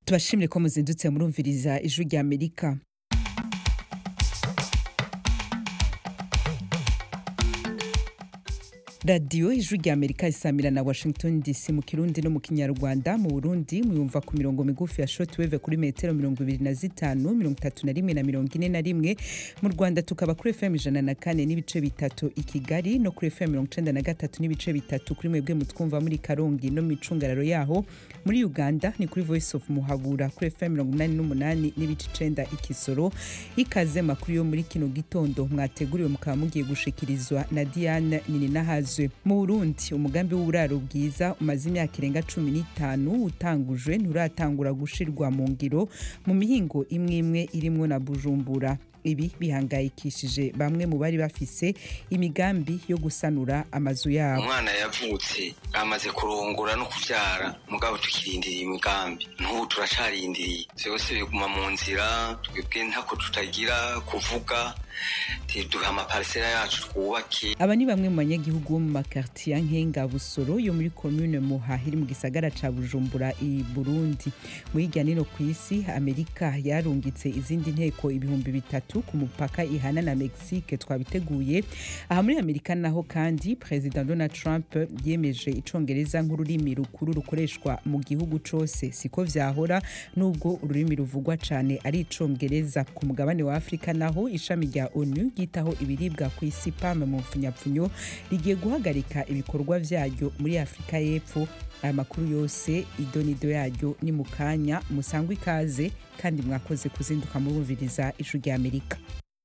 tubashimire ko muzindutse murumviriza ijwi rya amerika radiyo ijwi rya amerika isamira na washington dc mu kirundi no mu kinyarwanda mu burundi muyumva ku mirongo migufi ya shortwave kuri metero mirongo ibiri na zitanu mirongo itatu na rimwe na mirongo ine na rimwe mu rwanda tukaba kuri fm ijana na kane n'ibice bitatu i kigali no kuri fm mirongo icenda na gatatu n'ibice bitatu kuri mwebwe mutwumva muri karongi no mu micungararo yaho muri uganda ni kuri voice of muhabura kuri fm mirongo umunani n'umunani n'ibice icenda ikisoro ikaze makuru yo muri kino gitondo mwateguriwe mukaba mugiye gushikirizwa na diane nininahazo mu burundi umugambi w'uburaro bwiza umaze imyaka irenga cumi n'itanu utangujwe nturatangura gushirwa mu ngiro mu mihingo imwe imwe irimwo na bujumbura ibi bihangayikishije bamwe mu bari bafise imigambi yo gusanura amazu yabo umwana yavutse amaze kurongora no kuvyara mugabo tukirindiriye imigambi n'ubu turacarindiriye vyose biguma mu nzira twebwe ntako tutagira kuvuga duha amaparisera yacu twubake aba ni bamwe mu banyagihugu bo mu makartiye nkenga busoro yo muri komune muha iri mu gisagara ca bujumbura i burundi mu hirya nino ku isi amerika yarungitse izindi nteko ibihumbi bitatu ku mupaka ihana na mexique twabiteguye aha muri amerika naho kandi perezida donald trump yemeje icongereza nk'ururimi rukuru rukoreshwa mu gihugu cose siko vyahora nubwo ururimi ruvugwa cane ari icongereza ku mugabane wa afurika naho ishami rya onu ryitaho ibiribwa ku isi pam mu mfunyapfunyo rigiye guhagarika ibikorwa vyaryo muri afurika y'epfo aya makuru yose idonido yaryo ni mu kanya musangwa ikaze kandi mwakoze kuzinduka murumviriza ijwi rya amerika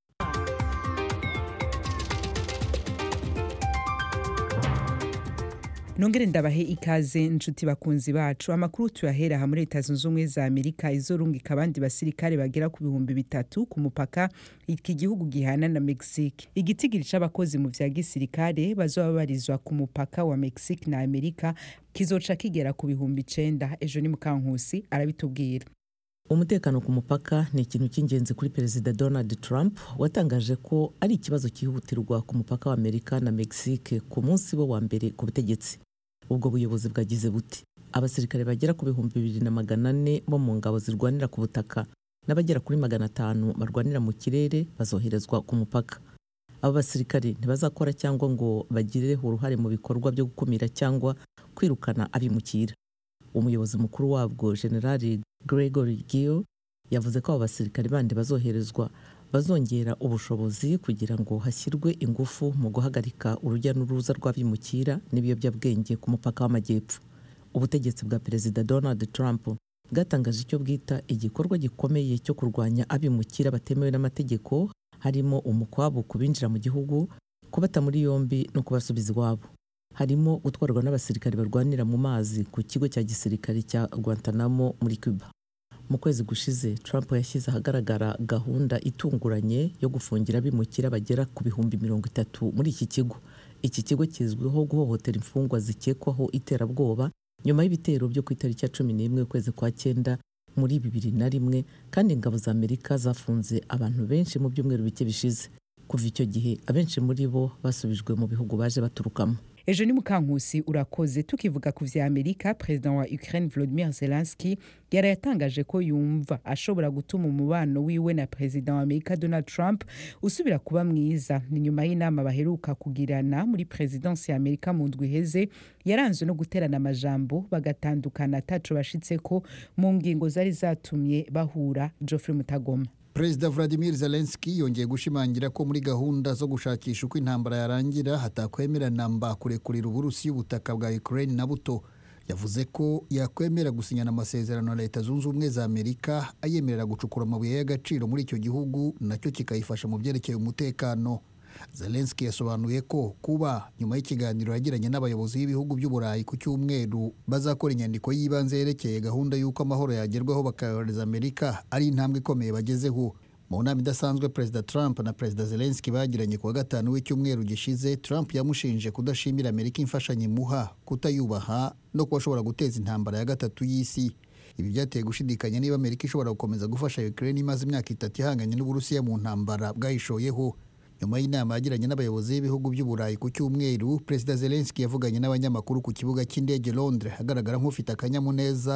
nongere ndabahe ikaze nshuti bakunzi bacu amakuru tuyahera aha muri leta zunze ubumwe za amerika izorungika abandi basirikare bagera ku bihumbi bitatu ku mupaka iki gihugu gihana na mexique igitigiri c'abakozi mu vya gisirikare bazoba babarizwa ku mupaka wa mexique na amerika kizoca kigera ku bihumbi icenda ejo ni mukankusi arabitubwira umutekano ku mupaka ni ikintu cy'ingenzi kuri perezida donald trump watangaje ko ari ikibazo cyihutirwa ku mupaka wa amerika na mexique ku munsi we wa mbere ku butegetsi ubwo buyobozi bwagize buti abasirikare bagera ku bihumbi bibiri na magana ane bo mu ngabo zirwanira ku butaka n'abagera kuri magana atanu barwanira mu kirere bazoherezwa ku mupaka abo basirikare ntibazakora cyangwa ngo bagire uruhare mu bikorwa byo gukumira cyangwa kwirukana abimukira umuyobozi mukuru wabwo generali gregory gill yavuze ko abo basirikare bandi bazoherezwa bazongera ubushobozi kugira ngo hashyirwe ingufu mu guhagarika urujya n'uruza rw'abimukira n'ibiyobyabwenge ku mupaka w'amajyepfo ubutegetsi bwa perezida donald trump bwatangaje icyo bwita igikorwa gikomeye cyo kurwanya abimukira batemewe n'amategeko harimo umukwabu ku binjira mu gihugu kubata muri yombi no kubasubiza iwabo harimo gutwarwa n'abasirikare barwanira mu mazi ku kigo cya gisirikare cya guantanamo muri cuba mu kwezi gushize trump yashyize ahagaragara gahunda itunguranye yo gufungira abimukira bagera ku bihumbi mirongo itatu muri iki kigo iki kigo kizwiho guhohotera imfungwa zikekwaho iterabwoba nyuma y'ibitero byo ku itariki ya cumi n'imwe ukwezi kwa cyenda muri bibiri na rimwe kandi ingabo za amerika zafunze abantu benshi mu byumweru bike bishize kuva icyo gihe abenshi muri bo basubijwe mu bihugu baje baturukamo ejo ni mukankusi urakoze tukivuga ku vya amerika perezida wa ukraine volodimir zelenski yari yatangaje ko yumva ashobora gutuma umubano wiwe na perezida wa amerika donald trump usubira kuba mwiza ni nyuma y'inama baheruka kugirana muri perezidansi ya amerika mu ndwi iheze yaranzwe no guterana amajambo bagatandukana ataco bashitseko mu ngingo zari zatumye bahura geoffrey mutagoma perezida vladimir zelenski yongeye gushimangira ko muri gahunda zo gushakisha uko intambara yarangira hatakwemera namba kurekurira uburusi ubutaka bwa ukraine na buto yavuze ko yakwemera gusinyana amasezerano na leta zunze ubumwe za amerika ayemerera gucukura amabuye y'agaciro muri icyo gihugu nacyo kikayifasha mu byerekeye umutekano zelenski yasobanuye ko kuba nyuma y'ikiganiro yagiranye n'abayobozi b'ibihugu by'uburayi ku cyumweru bazakora inyandiko y'ibanze yerekeye gahunda y'uko amahoro yagerwaho bakayohereza amerika ari intambwe ikomeye bagezeho mu nama idasanzwe perezida trump na perezida zelenski bagiranye ku wa gatanu w'icyumweru gishize trump yamushinje kudashimira amerika imfashanyo imuha kutayubaha no kuba ashobora guteza intambara ya gatatu y'isi ibi byateye gushidikanya niba amerika ishobora gukomeza gufasha ukraine imaze imyaka itatu ihanganye n'uburusiya mu ntambara bwayishoyeho nyuma y'inama yagiranye n'abayobozi b'ibihugu by'uburayi ku cyumweru perezida zelenski yavuganye n'abanyamakuru ku kibuga cy'indege londres agaragara nk'ufite akanyamuneza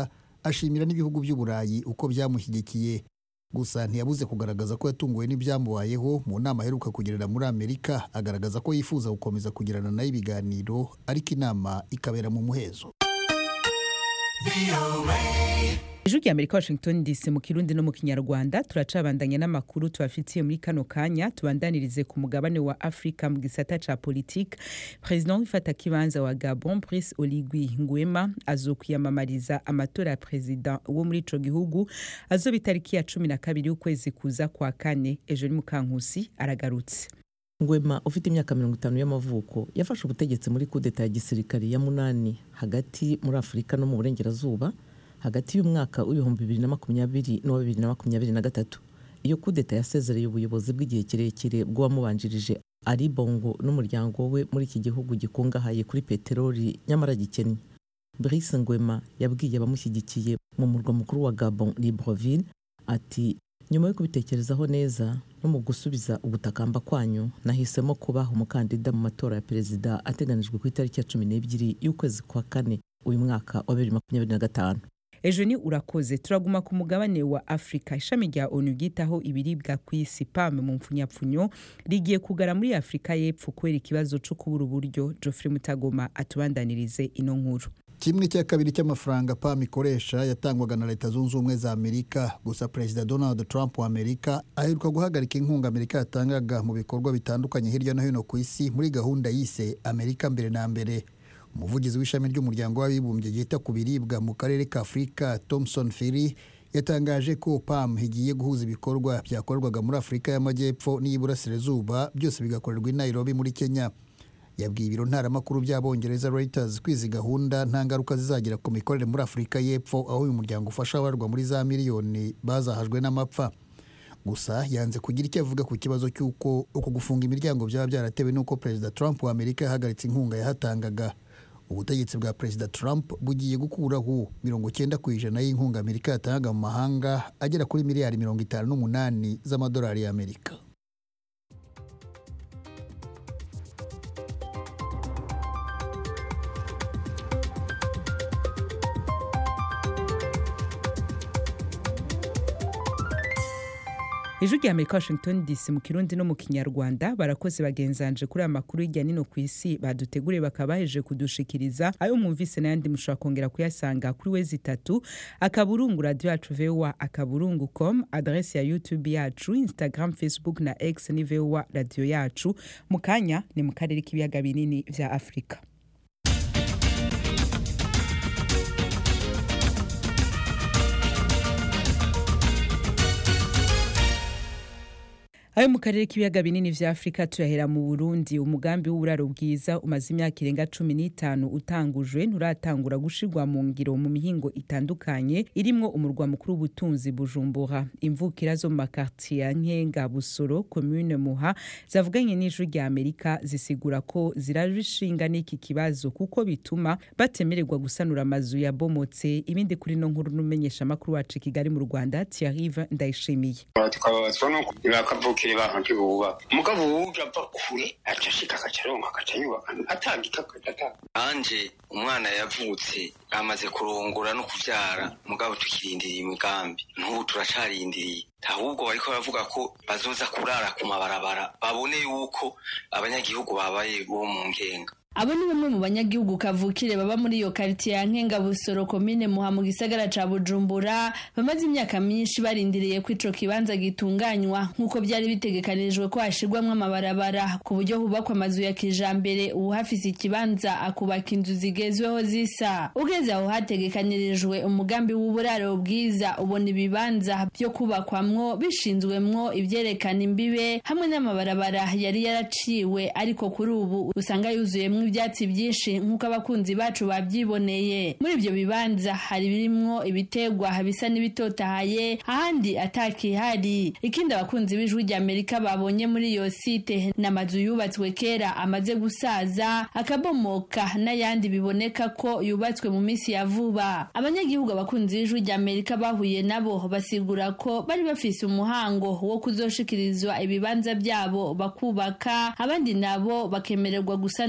ashimira n'ibihugu by'uburayi uko byamushyigikiye gusa ntiyabuze kugaragaza ko yatunguwe n'ibyamubayeho mu nama aheruka kugirira muri amerika agaragaza ko yifuza gukomeza kugirana nayo ibiganiro ariko inama ikabera mu muhezo ijwi rya amerika washington dc mu kirundi no mu kinyarwanda turacabandanya n'amakuru tubafitiye muri kano kanya tubandanirize ku mugabane wa afurika mu gisata ca politike perezida w'ifatakibanza wa gabon brice oligui nguema azokwiyamamariza amatora ya perezida wo muri ico gihugu azoba itariki ya cumi na kabiri y'ukwezi kuza kwa kane ejo ni mukankusi aragarutse ngwema ufite imyaka mirongo itanu y'amavuko yafashe ubutegetsi muri kudeta ya gisirikare ya munani hagati muri afurika no mu burengerazuba hagati y'umwaka w'ibihumbi bibiri na makumyabiri n'uwa bibiri na makumyabiri na gatatu iyo kudeta yasezereye ubuyobozi bw'igihe kirekire bw'uwamubanjirije ari bongo n'umuryango we muri iki gihugu gikungahaye kuri peteroli nyamara gikennye brice ngwema yabwiye abamushyigikiye mu murwa mukuru wa gabon libreville ati nyuma yo kubitekerezaho neza no mu gusubiza ubutakamba kwanyu nahisemo kubaha umukandida mu matora ya perezida ateganijwe ku itariki ya cumi n'ebyiri y'ukwezi kwa kane uyu mwaka wa bibiri makumyabiri na gatanu ejo ni urakoze turaguma ku mugabane wa afurika ishami rya onu ryitaho ibiribwa ku isi pame mu mpfunyapfunyo rigiye kugara muri afurika y'epfo kubera ikibazo cyo kubura uburyo geoffrey mutagoma atubandanirize ino nkuru kimwe cya kabiri cy'amafaranga pam ikoresha yatangwaga na leta zunze ubumwe za amerika gusa perezida donald trump wa amerika aheruka guhagarika inkunga amerika yatangaga mu bikorwa bitandukanye hirya no hino ku isi muri gahunda yise amerika mbere na mbere umuvugizi w'ishami ry'umuryango w'abibumbye ryita ku biribwa mu karere ka afurika thomson firi yatangaje ko pam igiye guhuza ibikorwa byakorwaga muri afurika y'amajyepfo n'iy'iburasirazuba byose bigakorerwa i nairobi muri kenya yabwiye ibiro ntaramakuru by'abongereza reuters ko izi gahunda nta ngaruka zizagira ku mikorere muri afurika y'epfo aho uyu muryango ufasha abarwa muri za miliyoni bazahajwe n'amapfa gusa yanze kugira icyo avuga ku kibazo cy'uko uku gufunga imiryango byaba byaratewe n'uko perezida trump wa amerika yahagaritse inkunga yahatangaga ubutegetsi bwa perezida trump bugiye gukuraho mirongo cyenda ku ijana y'inkunga amerika yatangaga mu mahanga agera kuri miliyari mirongo itanu n'umunani z'amadolari y'amerika ijwi rya amerika washington dc mu kirundi no mu kinyarwanda barakoze bagenzanje kuri aya makuru hirya nino ku isi baduteguriye bakaba baheje kudushikiriza ayo mwumvise n'ayandi mushobora kongera kuyasanga kuri wezi itatu akaburungu radiyo yacu vowa akaburungu com adresi ya youtube yacu instagram facebook na x ni vowa radiyo yacu mu kanya ni mu karere k'ibiyaga binini vya afurika ayo mu karere k'ibiyaga binini vya afurika tuyahera mu burundi umugambi w'uburaro bwiza umaze imyaka irenga cumi n'itanu utangujwe nturatangura gushirwa mu ngiro mu mihingo itandukanye irimwo umurwa mukuru w'ubutunzi bujumbura imvukira zo mu makartiye ya nkenga busoro komune muha zavuganye n'ijwi rya amerika zisigura ko zirabishinga n'iki kibazo kuko bituma batemererwa gusanura amazu yabomotse ibindi kuri no nkuru n'umenyesha amakuru wacu i kigali mu rwanda tiarive ndayishimiye tukababazwa nuko bakavukira abantu ntibubaka umugabo wuje ava kure aca ashika agaca aronka agaca yubaka atagika atanga anje umwana yavutse amaze kurongora no kuvyara mugabo tukirindiriye imigambi n'ubu turacarindiriye ahubwo bariko baravuga ko bazoza kurara ku mabarabara babone yuko abanyagihugu babaye bo mu ngenga abo ni bamwe mu banyagihugu kavukire baba muri iyo karitiye ya nkenga busoro komine muha mu gisagara ca bujumbura bamaze imyaka myinshi barindiriye ko ico kibanza gitunganywa nk'uko byari bitegekanirijwe ko hashirwamwo amabarabara ku buryo hubakwa amazu ya kijambere uwuhafise ikibanza akubaka inzu zigezweho zisa ugeze aho hategekanirijwe umugambi w'uburaro bwiza ubona ibibanza byo kubakwamwo bishinzwemwo ivyerekana imbibe hamwe n'amabarabara yari yaraciwe ariko kuri ubu usanga yuzuyemwo ibyatsi byinshi nk'uko abakunzi bacu babyiboneye muri ibyo bibanza hari birimwo ibitegwa bisa n'ibitotahaye ahandi atakihari ikindi abakunzi b'ijwi rya amerika babonye muri iyo site ni amazu yubatswe kera amaze gusaza akabomoka n'ayandi biboneka ko yubatswe mu minsi ya vuba abanyagihugu abakunzi b'ijwi rya amerika bahuye nabo basigura ko bari bafise umuhango wo kuzoshikirizwa ibibanza byabo bakubaka abandi nabo bakemererwa gusanura neza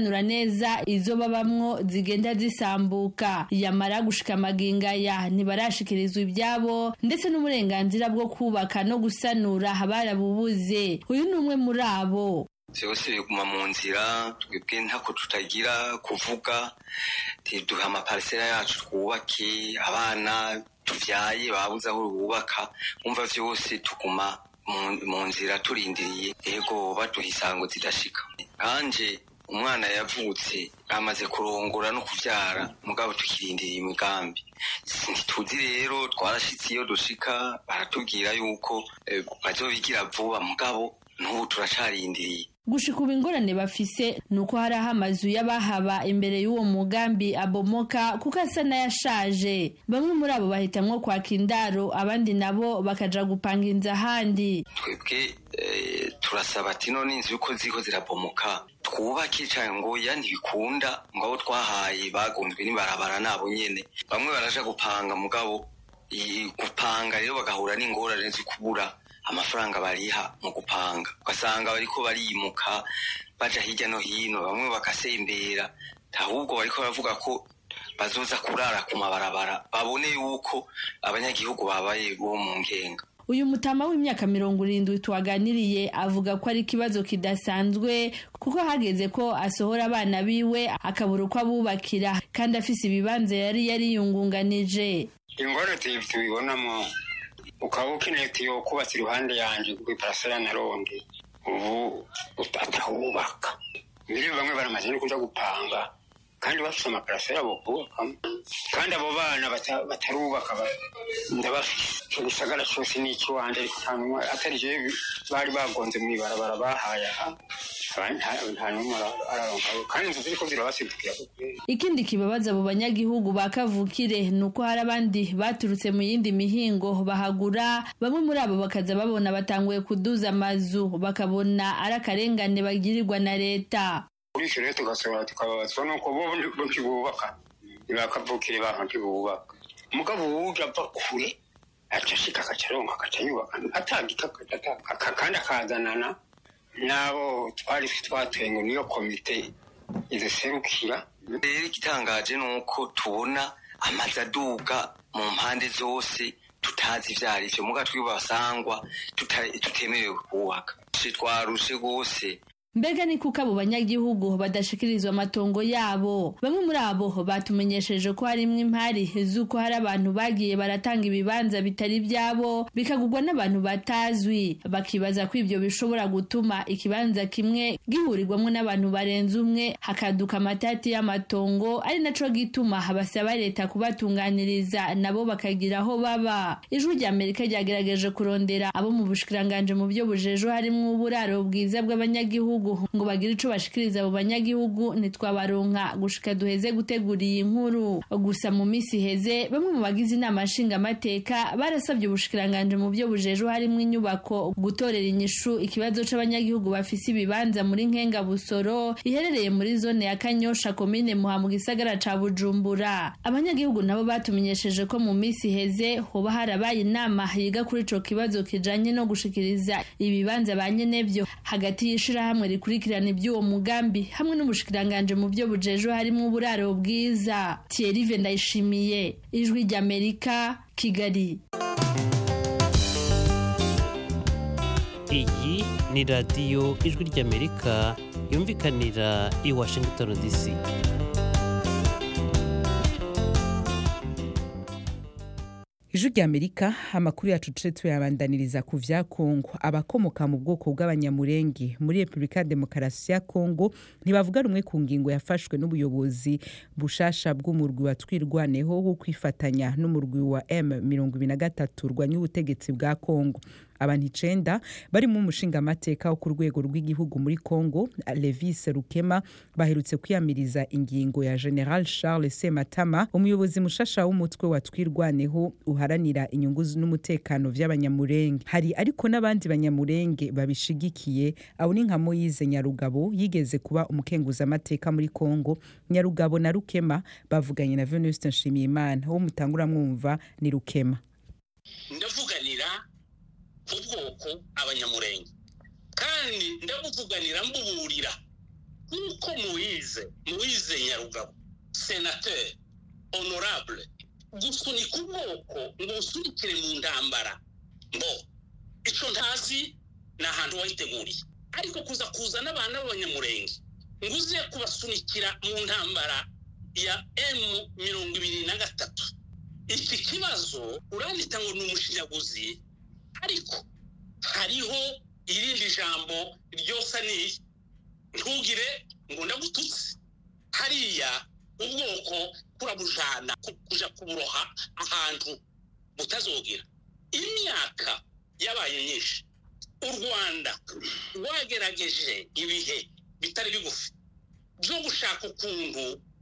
neza izo babamwo zigenda zisambuka yamara gushika amagingaya ntibarashikirizwa ibyabo ndetse n'uburenganzira bwo kubaka no gusanura barabubuze uyu ni umwe muri abo byose biguma mu nzira twebwe ntako tutagira kuvuga duha amaparisera yacu twubake abana tuvyaye babuze aho bubaka umva vyose tuguma mu nzira turindiriye ego baduha isango zidashika kanje umwana yavutse amaze kurongora no kuvyara mugabo tukirindiriye imigambi ntituzi rero twarashitse iyo dushika baratubwira yuko bazobigira vuba mugabo n'ubu turacarindiriye gushika ubu ingorane bafise ni uko hari aho amazu y'abahaba imbere y'uwo mugambi abomoka kuko asa n'ayashaje bamwe muri abo bahitamwo kwaka indaro abandi nabo bakaja gupanga inzu ahandi twebwe turasaba ati none inzu yuko ziko zirabomoka twubake cyane ngo ya ntibikunda ngo abo twahaye bagunzwe n'ibarabara nabo nyene bamwe baraja gupanga mugabo gupanga rero bagahura n'ingorane zo kubura amafaranga bariha mu gupanga ugasanga bariko barimuka baja hirya no hino bamwe bagasembera ahubwo bariko baravuga ko bazoza kurara ku mabarabara babone yuko abanyagihugu babaye bo mu ngenga uyu mutama w'imyaka mirongo irindwi tuwaganiriye avuga ko ari ikibazo kidasanzwe kuko hageze ko asohora abana biwe akabura uko abubakira kandi afise ibibanza yari yariyungunganije ingorane tubibonamo ukaba ukeneye tiyo kubatse iruhande yanjye ku iparasera na ronde ubu atahubaka mbere bamwe baramaze no kuja gupanga kandi bafite amaparasera bo kubakamo kandi abo bana batarubaka ndabafise icyo gisagara cyose ni icy'iwanjye ariko nta numwe atari je bari bagonze mu ibarabara bahaye aha nta numwe araronkayo kandi inzu ziriko zirabasidukira ikindi kibabaza abo banyagihugu ba kavukire ni uko hari abandi baturutse mu yindi mihingo bahagura bamwe muri abo bakaza babona batanguye kuduza amazu bakabona ari akarengane bagirirwa na leta kuri icyo rero tugasohora tukababazwa nuko bo ntibubaka ntibakavukire bantu ntibubaka umugabo wuja ava kure aca ashika agaca aronka agaca yubaka atagika kandi akazanana n'abo twari twatoye ngo niyo komite iziserukira rero igitangaje ni uko tubona amazu aduga mu mpande zose tutazi ivyo ari vyo muga twibasangwa tutemerewe kubaka twarushe rwose mbega ni kuko abo banyagihugu badashikirizwa amatongo yabo bamwe muri abo batumenyesheje ko harimwo impari z'uko hari abantu bagiye baratanga ibibanza bitari byabo bikagurwa n'abantu batazwi bakibaza ko ibyo bishobora gutuma ikibanza kimwe gihurirwamo n'abantu barenze umwe hakaduka amatati y'amatongo ari naco gituma basaba leta kubatunganiriza nabo bakagira aho baba ijwi rya amerika ryagerageje kurondera abo mu bushikiranganje mu byo bujejo harimwo uburaro bwiza bw'abanyagihugu ngo bagire ico bashikiriza abo banyagihugu ntitwabaronka gushika duheze gutegura iyi nkuru gusa mu misi iheze bamwe mu bagize inama nshingamateka barasabye ubushikiranganje mu byo bujejo harimwo inyubako gutorera inyishu ikibazo c'abanyagihugu bafise ibibanza muri nkenga busoro iherereye muri zone ya kanyosha komine muha mu gisagara ca bujumbura abanyagihugu nabo batumenyesheje ko mu misi iheze hoba harabaye inama yiga kuri ico kibazo kijanye no gushikiriza ibibanza ba nyenevyo hagati y'ishirahamwe rikurikirana iby'uwo mugambi hamwe n'ubushikiranganje mu byo bujejo harimo uburaro bwiza Thierry Ndayishimiye ijwi ry'Amerika Kigali iyi ni radiyo ijwi ry'Amerika yumvikanira i Washington DC ijwi rya amerika amakuru yacu tuce tuyabandaniriza ku vya kongo abakomoka mu bwoko bw'abanyamurenge muri repubulika ya demokarasi ya kongo ntibavuga rumwe ku ngingo yafashwe n'ubuyobozi bushasha bw'umurwi wa twirwaneho wo kwifatanya n'umurwi wa m23 rwanya ubutegetsi bwa kongo abantu icenda barimo umushingamateka wo ku rwego rw'igihugu muri congo levis rukema baherutse kwiyamiriza ingingo ya general charles sematama umuyobozi mushasha w'umutwe wa twirwaneho uharanira inyungu n'umutekano vy'abanyamurenge hari ariko n'abandi banyamurenge babishigikiye abo ni nka moyize nyarugabo yigeze kuba umukenguzamateka muri congo nyarugabo na rukema bavuganye na venuste nshimiyimana wo mutangura mwumva ni rukema ndavuganira ku bwoko abanyamurenge kandi ndabuvuganira mbuburira nk'uko muwize muwize nyarugabo senateri honorable gusunika ubwoko ngo usunikire mu ntambara mbo icyo ntazi ni ahantu wayiteguriye ariko kuza kuzana abana b'abanyamurenge ngo uze kubasunikira mu ntambara ya emu mirongo ibiri na gatatu iki kibazo urandika ngo ni umushinyaguzi ariko hariho irindi jambo ryose ni ntugire ngo ndagututse hariya ubwoko kurabujana kuja kuburoha ahantu butazogira imyaka yabaye myinshi u rwanda rwagerageje ibihe bitari bigufi byo gushaka ukuntu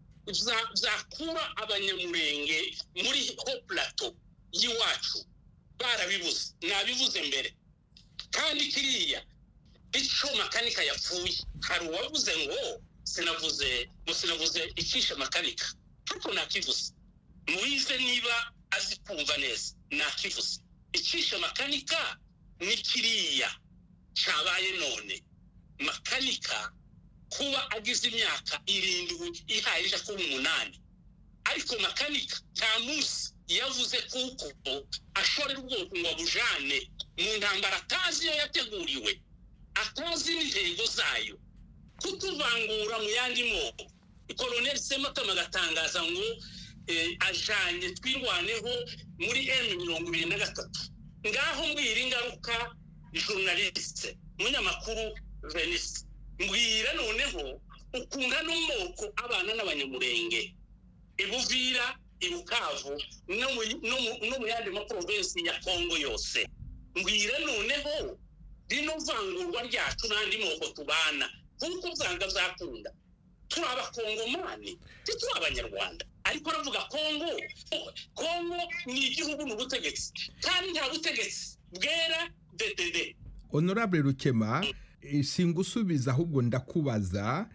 zakura abanyamurenge muri ho plateau y'iwacu barabibuze nabivuze mbere kandi kiriya icyo makanika yapfuye hari uwavuze ngo sinavuze sinavuze icisha makanika ariko nakivuze muwize niba azi kumva neza nakivuze icisha makanika ni kiriya cyabaye none makanika kuba agize imyaka irindwi ihaye ija kuba umunani ariko makanika nta munsi yavuze kuko ashorera ubwoko ngo abujane mu ntambara atazi iyo yateguriwe atazi n'intego zayo kutuvangura mu yandi moko koloneli sematama agatangaza ngo ajanye twirwaneho muri emu mirongo ibiri na gatatu ngaho mbwira ingaruka journaliste munyamakuru venise mbwira noneho ukunda n'umoko abana n'abanyamurenge ibuvira ibukavu no mu yandi maprovensi ya kongo yose mbwira noneho rino vangurwa ryacu n'andi moko tubana kuko usanga byakunda turi abakongomani turi abanyarwanda ariko aravuga kongo kongo ni igihugu n'ubutegetsi kandi nta butegetsi bwera dedede honorable rukema singusubiza ahubwo ndakubaza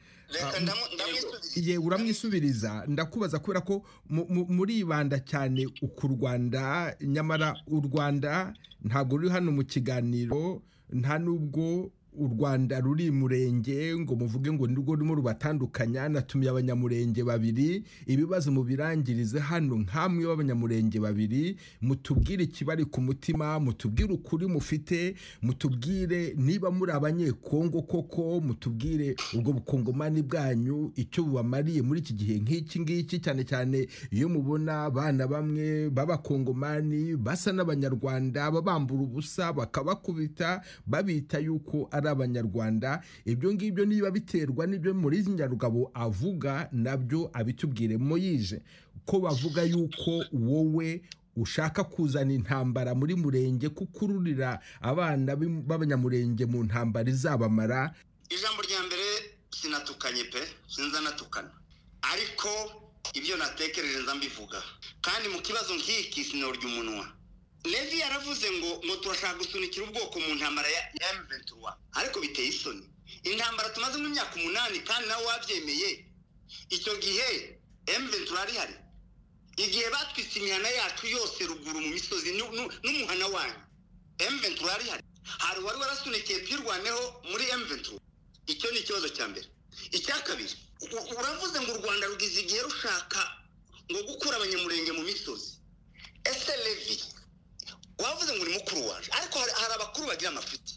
ye uramwisubiriza ndakubaza kubera ko muribanda cyane ku rwanda nyamara u rwanda ntabwo ruri hano mu kiganiro nta n'ubwo u rwanda ruri murenge ngo muvuge ngo nirwo rurimo rubatandukanya natumiye abanyamurenge babiri ibibazo mubirangirize hano nk'amwe b'abanyamurenge babiri mutubwire ikibari ku mutima mutubwire ukuri mufite mutubwire niba muri abanyekongo koko mutubwire ubwo bukongomani bwanyu icyo bubamariye muri iki gihe nk'iki ngiki cyane cyane iyo mubona abana bamwe b'abakongomani basa n'abanyarwanda babambura ubusa bakabakubita babita yuko ari abanyarwanda ibyo ngibyo niba biterwa n'ibyo muri nyarugabo avuga nabyo abitubwire moyije ko bavuga yuko wowe ushaka kuzana intambara muri murenge kukururira abana b'abanyamurenge mu ntambara izabamara ijambo rya mbere sinatukanye pe sinza natukana ariko ibyo natekereje nza mbivuga kandi mu kibazo nk'iki sinorya umunwa levi yaravuze ngo ngo turashaka gusunikira ubwoko mu ntambara ya M23 ariko biteye isoni intambara tumazemo imyaka umunani kandi nawe wabyemeye icyo gihe M23 ari hari igihe batwitse imihana yacu yose ruguru mu misozi n'umuhana wanyu M23 ari hari hari wari warasunikiye twirwaneho muri M23 icyo ni ikibazo cya mbere icya kabiri uravuze ngo u rwanda rugize igihe rushaka ngo gukura abanyamurenge mu misozi ese levi wavuze ngo uri mukuru waje ariko hari abakuru bagira amafuti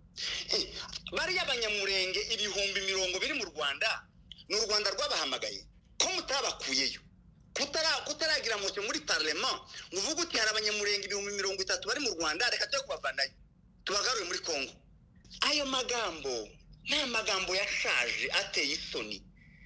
bariya abanyamurenge ibihumbi mirongo biri mu rwanda ni u rwanda rwabahamagaye ko mutabakuyeyo kutaragira mucyo muri parlema ngo uvuge uti hari abanyamurenge ibihumbi mirongo itatu bari mu rwanda reka tujye kubavanayo tubagarure muri congo ayo magambo ni amagambo yashaje ateye isoni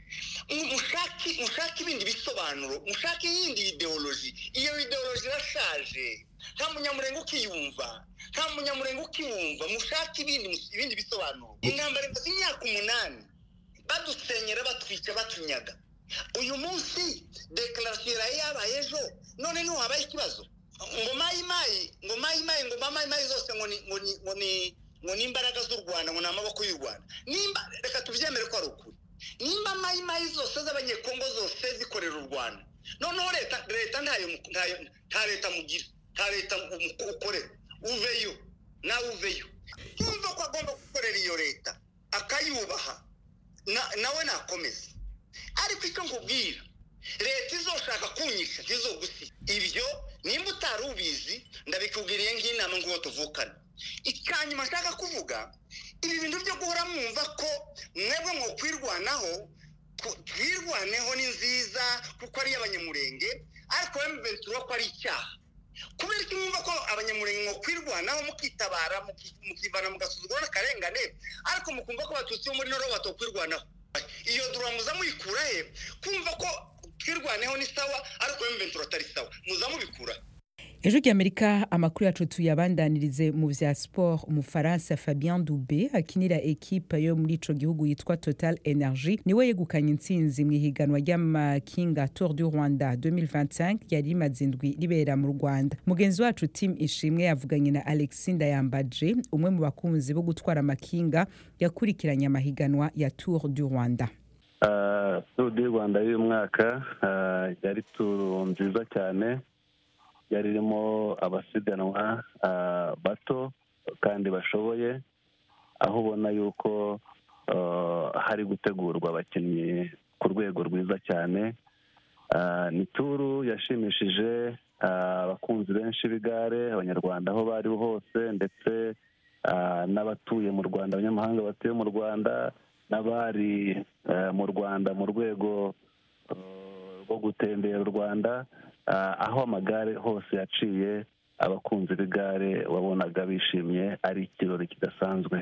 mushake ibindi bisobanuro mushake iyindi ideoloji iyo ideoloji irashaje nta munyamurenge ukiyumva nta munyamurenge ukiwumva mushake ibindi bisobanuro intambara imaze imyaka umunani badusenyera batwica batunyaga uyu munsi dekarasiyo yaraye yabaye ejo none niho habaye ikibazo ngo mayimayi ngo mayimayi ngo mayimayi zose ngo ni ngo ni ngo ni ngo ni imbaraga z'u rwanda ngo ni amaboko y'u rwanda nimba reka tubyemere ko ari ukuri nimba mayimayi zose z'abanyekongo zose zikorera u rwanda noneho leta leta ntayo nta leta mugira nta leta ukorera uveyo nawe uveyo yumva ko agomba gukorera iyo leta akayubaha nawe nakomeze ariko icyo nkubwira leta izoshaka kunyisha ntizogusiga ibyo nimba utari ubizi ndabikubwiriye nk'inama nguwo tuvukana icyanyuma nshaka kuvuga ibi bintu byo guhora mwumva ko mwebwe mwo kwirwanaho twirwaneho ni nziza kuko ari iy'abanyamurenge ariko emuventi ko ari icyaha kubera ko mwumva ko abanyamurenge mwo kwirwanaho mukitabara mukivana mugasuzugura n'akarengane ariko mukumva ko abatutsi bo muri noro batokwirwanaho iyo duramuza muyikura he kumva ko twirwaneho ni sawa ariko emuventi atari sawa muza mubikura ejo ry'amerika amakuru yacu tuyabandanirize mu vya sport umufaransa fabien dube akinira ekipa yo muri ico gihugu yitwa total energy niwe yegukanye intsinzi mu ihiganwa ry'amakinga tour du rwanda 2025 yari rimaze indwi ribera mu rwanda mugenzi wacu tim ishimwe yavuganye na alexi ndayambaje umwe mu bakunzi bo gutwara amakinga yakurikiranye amahiganwa ya tour du rwanda uh, tour du rwanda y'uyu mwaka uh, yari turu nziza cyane yari irimo abasiganwa bato kandi bashoboye aho ubona yuko hari gutegurwa abakinnyi ku rwego rwiza cyane ni turu yashimishije abakunzi benshi b'igare abanyarwanda aho bari hose ndetse n'abatuye mu rwanda abanyamahanga batuye mu rwanda n'abari mu rwanda mu rwego rwo gutembera u rwanda aho amagare hose yaciye abakunzi b'igare wabonaga bishimye ari ikirori kidasanzwe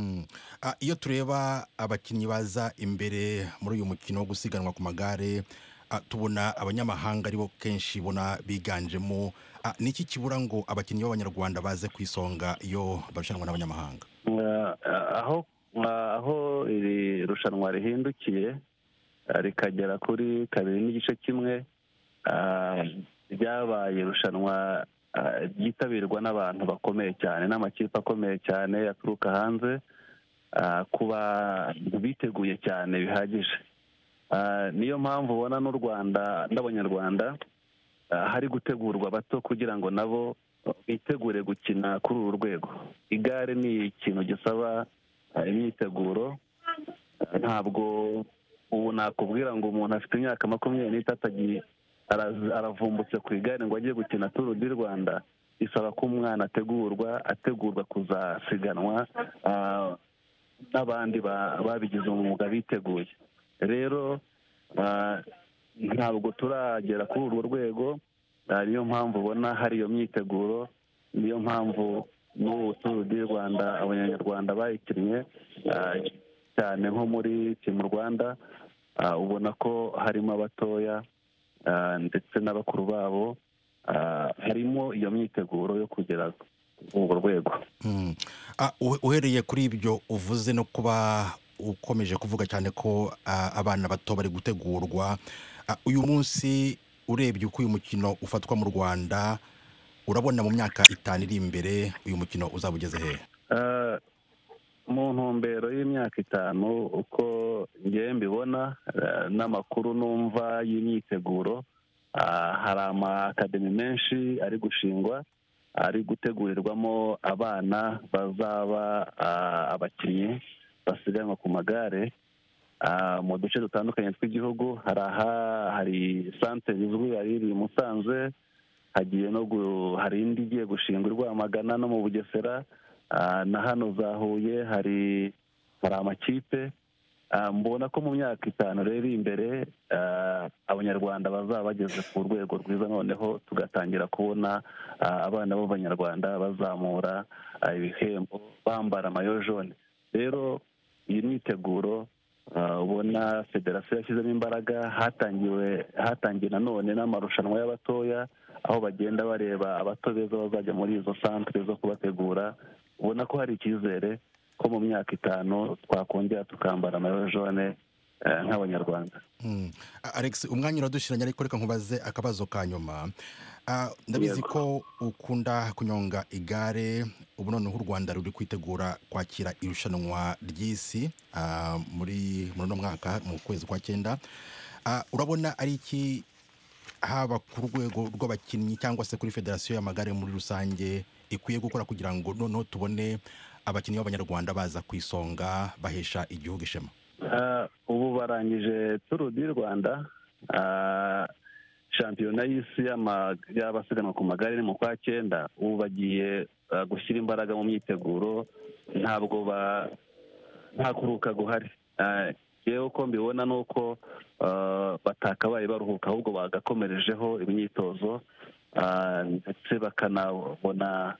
iyo tureba abakinnyi baza imbere muri uyu mukino wo gusiganwa ku magare tubona abanyamahanga aribo kenshi ubona biganjemo niki kibura ngo abakinnyi b'abanyarwanda baze ku isonga iyo barushanwa n'abanyamahanga aho aho iri rushanwa rihindukiye rikagera kuri kabiri n'igice kimwe ryabaye irushanwa ryitabirwa n'abantu bakomeye cyane n'amakipe akomeye cyane aturuka hanze ku bantu biteguye cyane bihagije niyo mpamvu ubona n'u rwanda n'abanyarwanda hari gutegurwa bato kugira ngo nabo bitegure gukina kuri uru rwego igare ni ikintu gisaba imyiteguro ntabwo ubu nakubwira ngo umuntu afite imyaka makumyabiri n'itatu aravumbutse ku igare ngo ajye gukina turu di rwanda bisaba ko umwana ategurwa ategurwa kuzasiganwa n'abandi babigize umwuga biteguye rero ntabwo turagera kuri urwo rwego niyo mpamvu ubona hari iyo myiteguro niyo mpamvu n'ubu turu di rwanda abanyarwanda bayikinnye cyane nko muri timu rwanda ubona ko harimo abatoya ndetse n'abakuru babo harimo iyo myiteguro yo kugera urwo rwego uhereye kuri ibyo uvuze no kuba ukomeje kuvuga cyane ko abana bato bari gutegurwa uyu munsi urebye uko uyu mukino ufatwa mu rwanda urabona mu myaka itanu iri imbere uyu mukino uzaba ugeze hehe mu ntumbero y'imyaka itanu uko ngewe mbibona n'amakuru numva y'imyiteguro hari amakademi menshi ari gushingwa ari gutegurirwamo abana bazaba abakinnyi basiganwa ku magare mu duce dutandukanye tw'igihugu hari aha hari santere izwi yari iri i musanze hagiye no hari indi igiye gushingwa i rwamagana no mu bugesera na hano za huye hari hari amakipe mbona ko mu myaka itanu rero iri imbere abanyarwanda bazaba bageze ku rwego rwiza noneho tugatangira kubona abana b'abanyarwanda bazamura ibihembo bambara amayo jone rero iyi myiteguro ubona federasiyo yashyizemo imbaraga hatangiwe hatangiye nanone n'amarushanwa y'abatoya aho bagenda bareba abato beza bazajya muri izo santire zo kubategura ubona ko hari icyizere ko mu myaka itanu twakongera tukambara amayo jone nk'abanyarwanda alex umwanya uradushyiranye ariko reka nkubaze akabazo ka nyuma ndabizi ko ukunda kunyonga igare ubu noneho u rwanda ruri kwitegura kwakira irushanwa ry'isi muri uno mwaka mu kwezi kwa cyenda urabona ari iki haba ku rwego rw'abakinnyi cyangwa se kuri federasiyo y'amagare muri rusange ikwiye gukora kugira ngo noneho tubone abakinnyi b'abanyarwanda baza ku isonga bahesha igihugu ishema ubu barangije turu di rwanda shampiyona y'isi y'abasiganwa ku magare ni mu kwa cyenda ubu bagiye gushyira imbaraga mu myiteguro ntabwo nta kuruhuka guhari yewe uko mbibona ni uko batakabaye baruhuka ahubwo bagakomerejeho imyitozo ndetse bakanabona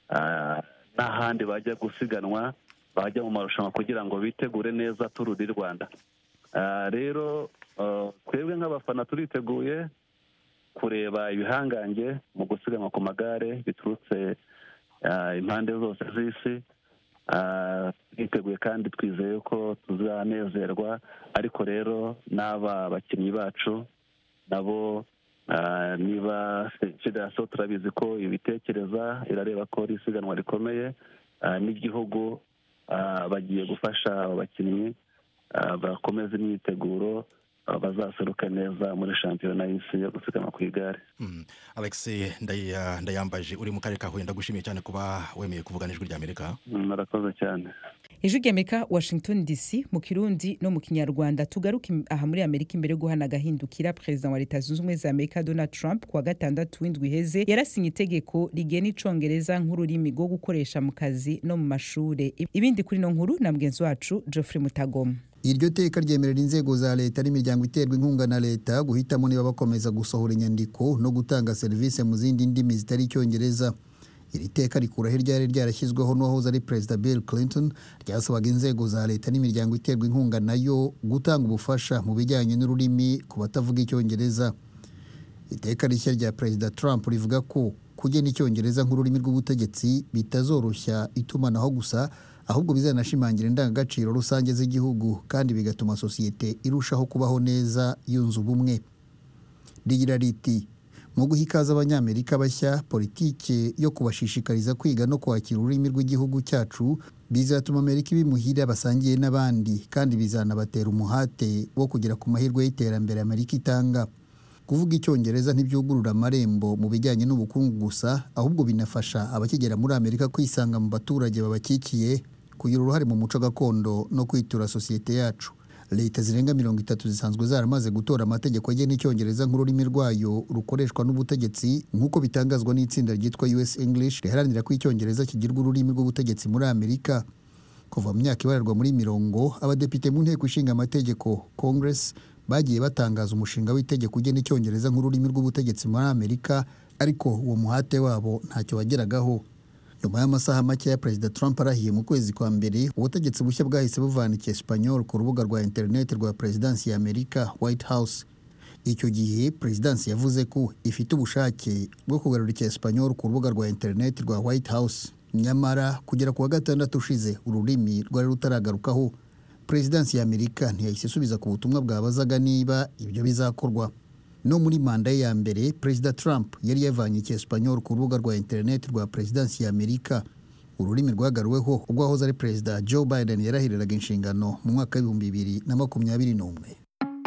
n'ahandi bajya gusiganwa bajya mu marushanwa kugira ngo bitegure neza turu di rwanda rero twebwe nk'abafana turiteguye kureba ibihangange mu gusiganwa ku magare biturutse impande zose z'isi twiteguye kandi twizeye ko tuzanezerwa ariko rero n'aba bakinnyi bacu nabo niba federasiyo turabizi ko ibitekereza irareba ko ari isiganwa rikomeye n'igihugu bagiye gufasha aba bakinnyi bakomeza imyiteguro bazaseruka neza muri shampiyona y'isi yo gusiganwa ku igare alex ndayambaje uri mu karere ka huye ndagushimiye cyane kuba wemeye kuvugana ijwi ry'amerika murakoze cyane ijwi ry'amerika washington dc mu kirundi no mu kinyarwanda tugaruke aha muri amerika imbere yo guhana agahindukira perezida wa leta zunze ubumwe za amerika donald trump kuwa gatandatu w'indwi iheze yarasinye itegeko rigena icongereza nk'ururimi rwo gukoresha mu kazi no mu mashuri ibindi kuri ino nkuru na mugenzi wacu geoffrey mutagoma iryo teka ryemerera inzego za leta n'imiryango iterwa inkunga na leta guhitamo niba bakomeza gusohora inyandiko no gutanga serivisi mu zindi ndimi zitari icyongereza iri teka rikuraho iryari ryarashyizweho n'uwahoze ari perezida bill clinton ryasabaga inzego za leta n'imiryango iterwa inkunga nayo gutanga ubufasha mu bijyanye n'ururimi ku batavuga icyongereza iteka rishya rya perezida trump rivuga ko kugena icyongereza nk'ururimi rw'ubutegetsi bitazoroshya itumanaho gusa ahubwo bizanashimangira indangagaciro rusange z'igihugu kandi bigatuma sosiyete irushaho kubaho neza yunze ubumwe rigira riti mu guha ikaze abanyamerika bashya politiki yo kubashishikariza kwiga no kwakira ururimi rw'igihugu cyacu bizatuma amerika ibimuhira basangiye n'abandi kandi bizanabatera umuhate wo kugera ku mahirwe y'iterambere amerika itanga kuvuga icyongereza ntibyugurura amarembo mu bijyanye n'ubukungu gusa ahubwo binafasha abakigera muri amerika kwisanga mu baturage babakikiye kugira uruhare mu muco gakondo no kwitura sosiyete yacu leta zirenga mirongo itatu zisanzwe zaramaze gutora amategeko agena icyongereza nk'ururimi rwayo rukoreshwa n'ubutegetsi nk'uko bitangazwa n'itsinda ryitwa us english riharanira ko icyongereza kigirwa ururimi rw'ubutegetsi muri amerika kuva mu myaka ibararwa muri mirongo abadepite mu nteko ishinga amategeko congress bagiye batangaza umushinga w'itegeko ugena icyongereza nk'ururimi rw'ubutegetsi muri amerika ariko uwo muhate wabo ntacyo wageragaho nyuma y'amasaha make ya perezida trump arahiye mu kwezi kwa mbere ubutegetsi bushya bwahise buvana icyesipanyol ku rubuga rwa interineti rwa perezidansi ya amerika white house icyo gihe perezidansi yavuze ko ifite ubushake bwo kugarura icyesipanyol ku rubuga rwa interineti rwa white house nyamara kugera ku wa gatandatu ushize ururimi rwari rutaragarukaho perezidansi ya amerika ntiyahise isubiza ku butumwa bwabazaga niba ibyo bizakorwa no muri manda ye ya mbere perezida trump yari yavanye icyesipanyol ku rubuga rwa interineti rwa perezidansi ya amerika ururimi rwagaruweho ubwo wahoze ari perezida joe biden yarahiriraga inshingano mu mwaka w'ibihumbi bibiri na makumyabiri n'umwe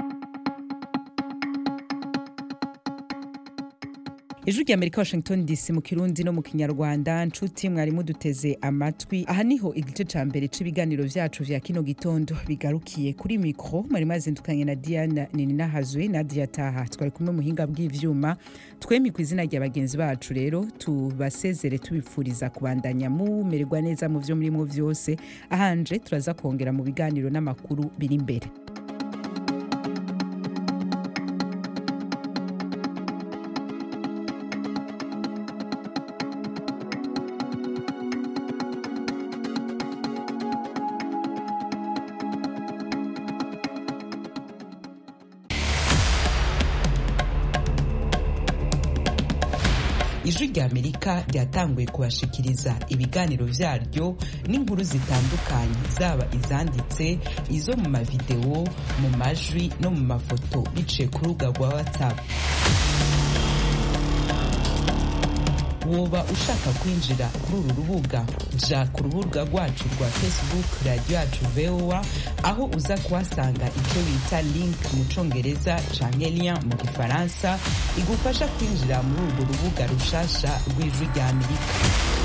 ijwi rya amerika washington dc mu kirundi no mu kinyarwanda nshuti mwarimu duteze amatwi aha niho igice ca mbere c'ibiganiro vyacu vya kino gitondo bigarukiye kuri mikro mwari mazindukanye na diana nininahazwe nadia taha twari kumwe muhinga bw'ivyuma twemi ku izina rya bagenzi bacu rero tubasezere tubipfuriza kubandanya mumererwa neza mu vyo murimo vyose ahanje turaza kongera mu biganiro n'amakuru biri imbere ijwi rya amerika ryatanguye kubashikiriza ibiganiro vyaryo n'inkuru zitandukanye zaba izanditse izo mu mavidewo mu majwi no mu mafoto biciye ku rubuga rwa whatsapp woba ushaka kwinjira kuri uru rubuga ja ku rubuga rwacu rwa facebook radiyo yacu voa aho uza kuhasanga icyo bita link mu congereza canke lien mu gifaransa igufasha kwinjira muri urwo rubuga rushasha rw'ijwi rya amerika